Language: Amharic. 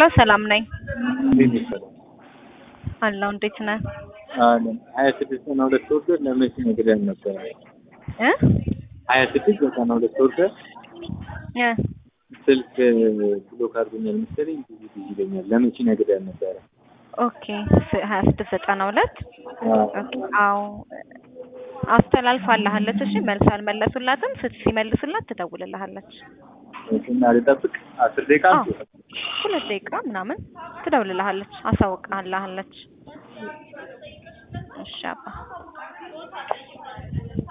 ሄሎ ሰላም ነኝ እንዴት ይሰራል? አለሁ። እንዴት ነህ? አለን ሀያ ስድስት ዘጠና ሁለት ወርደር ለመቼ ነግረን ነበረ? እ ሀያ ስድስት ዘጠና ሁለት ወርደር እ ስልክ ብሎክ አድርጎኛል መሰለኝ ብዙ ጊዜ ይለኛል። ለመቼ ነግረን ነበረ? ኦኬ ስ- ሀያ ስድስት ዘጠና ሁለት አዎ። ኦኬ አዎ አስተላልፋለሃለች። እሺ መልስ አልመለሱላትም። ስት ሲመልሱላት ትደውልልሃለች። እና ልጠብቅ አስር ደቂቃ አዎ ሁለት ደቂቃ ምናምን ትደውልልሃለች፣ አሳውቅልሃለች። እሺ አባ